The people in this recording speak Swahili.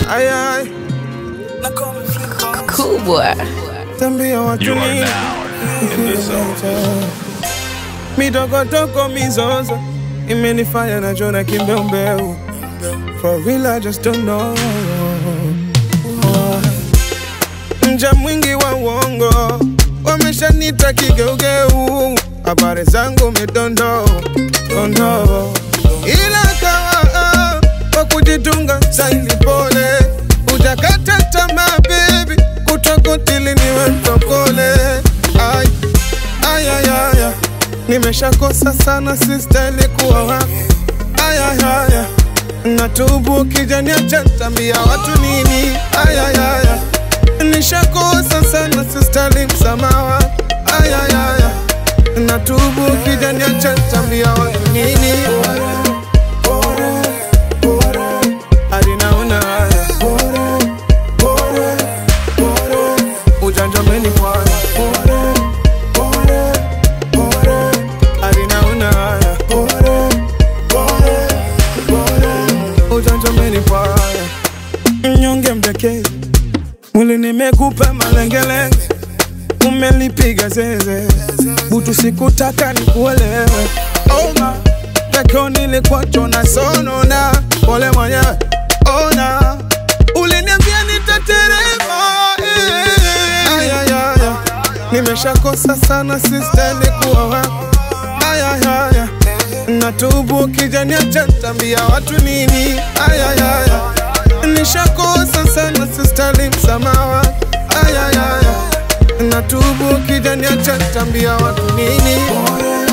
Ayay, kubwa tambia watu You are nini now in the zone. midogotoko mizozo imenifanya najona kimbeumbeu For real, I just don't know Mja mwingi wa uongo wameshanita kigeugeu, habari zangu midondo dondo, ila kawa kwa kujitunga saili pole, ujakata tamaa baby, kutokotili niwe mtokole ay, ay, ay, ay, ay. Nimeshakosa sana sistahili kuwa wako ay, ay, ay, ay. Natubu kijani acha tambia watu nini ay, ay, ay, ay. Nishakosa sana sistahili msamaha ay, ay, ay, ay. Natubu kijani acha tambia watu nini hadi naona haya ujanja umenifanya hadi naona haya ujanja umenifanya mnyonge mdekezi mwili nimekupa malengelenge umelipiga zeze butu sikutaka nikuelewe oma pekeo nilikuwa na sonona pole mwenyewe ona uliniambia nitaterema eh. Ay, ay, ay, ay. nimeshakosa sana sistahili kuwa wako Ay, ay, ay, ay. natubu kijani acha tambia watu nini Ay, ay, ay, ay. nishakosa sana sistahili msamaha Ay, ay, ay, ay. natubu kijani acha tambia watu nini